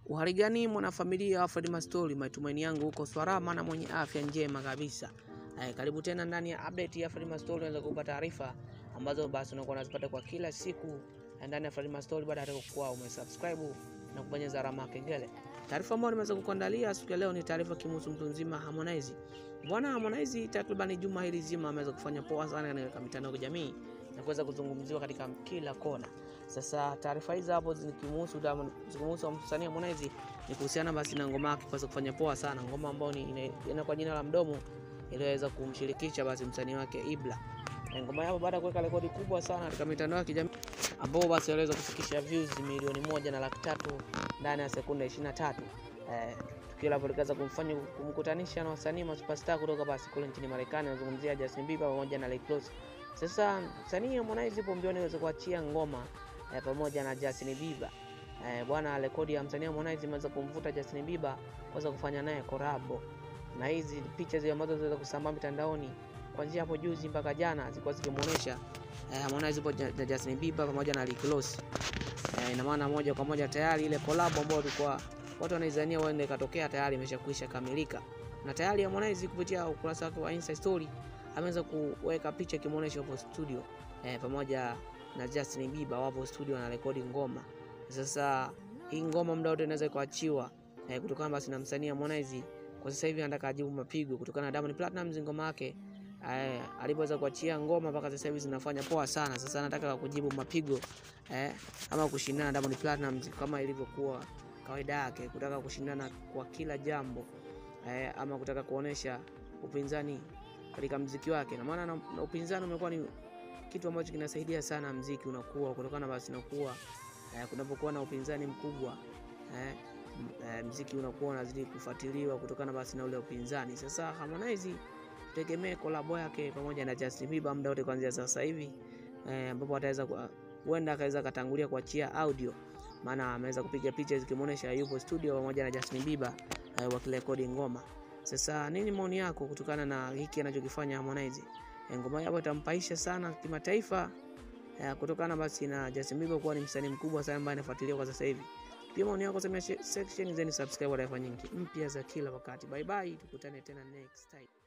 Uhali gani mwanafamilia wa Fred Mastori, matumaini yangu huko salama na mwenye afya njema kabisa. Eh, karibu tena ndani ya update ya Fred Mastori, unaweza kupata taarifa ambazo basi unakuwa unazipata kwa kila siku ndani ya Fred Mastori baada ya kuwa umesubscribe na kubonyeza alama ya kengele. Taarifa ambayo nimeweza kukuandalia siku ya leo ni taarifa kimhusu mtu mzima Harmonize. Bwana Harmonize takriban juma hili zima ameweza kufanya poa sana katika mitandao ya kijamii na kuweza kuzungumziwa katika kila kona. Sasa taarifa hizi hapo zikimhusu Diamond, zikimhusu msanii Harmonize ni kuhusiana basi na ngoma yake kuweza kufanya poa sana, ngoma ambayo ni ina kwa jina la Mdomo iliyoweza kumshirikisha basi msanii wake Ibra. Na ngoma yao baada ya kuweka rekodi kubwa sana katika mitandao ya kijamii ambao basi aliweza kufikisha views milioni moja na laki tatu ndani ya sekunde 23. Eh, tukio la likaweza kumfanya kumkutanisha na wasanii ma superstar kutoka basi kule nchini Marekani, nazungumzia Justin Bieber pamoja na Rick Ross. Sasa msanii Harmonize ipo mbioni aweze kuachia ngoma eh, pamoja na Justin Bieber. Eh, bwana rekodi ya msanii Harmonize imeweza kumvuta Justin Bieber kuweza kufanya naye collab. Na hizi picha zile ambazo zinaweza kusambaa mitandaoni kuanzia hapo juzi mpaka jana zilikuwa zikimuonesha eh, Harmonize ipo na Justin Bieber pamoja na Rick Ross. Eh, ina maana moja kwa moja tayari ile collab ambayo ilikuwa watu wanaizania huenda ikatokea tayari imeshakwisha kamilika, na tayari Harmonize kupitia ukurasa wake wa Insta story ameweza kuweka picha kimuonesha hapo studio eh, pamoja na Justin Bieber wapo studio na rekodi ngoma. Sasa hii ngoma muda wote inaweza kuachiwa eh, kutokana basi na msanii Harmonize kwa sasa hivi anataka ajibu mapigo kutokana na Diamond Platnumz ngoma yake eh, alipoweza kuachia ngoma mpaka sasa hivi zinafanya poa sana. Sasa anataka kujibu mapigo eh, ama kushindana na Diamond Platnumz kama ilivyokuwa kawaida yake, kutaka kushindana kwa kila jambo eh, ama kutaka kuonesha upinzani katika mziki wake, na maana na, na upinzani umekuwa ni kitu ambacho kinasaidia sana mziki unakuwa, kutokana basi nakuwa eh, kunapokuwa na upinzani mkubwa eh, eh, mziki unakuwa unazidi kufuatiliwa kutokana basi na ule upinzani. Sasa Harmonize tegemee kolabo yake pamoja na Justin Bieber muda wote kuanzia sasa hivi eh, ambapo ataweza huenda akaweza katangulia kuachia audio, maana ameweza kupiga picha zikimuonesha yupo studio pamoja na Justin Bieber eh, wakirekodi ngoma. Sasa nini maoni yako kutokana na hiki anachokifanya Harmonize? E, ngoma yao itampaisha sana kimataifa e, kutokana basi na Justin Bieber kuwa ni msanii mkubwa sana ambaye anafuatiliwa kwa sasa hivi. Pia maoni yako sema section, then subscribe kwa taarifa nyingi mpya za kila wakati. Bye bye, tukutane tena next time.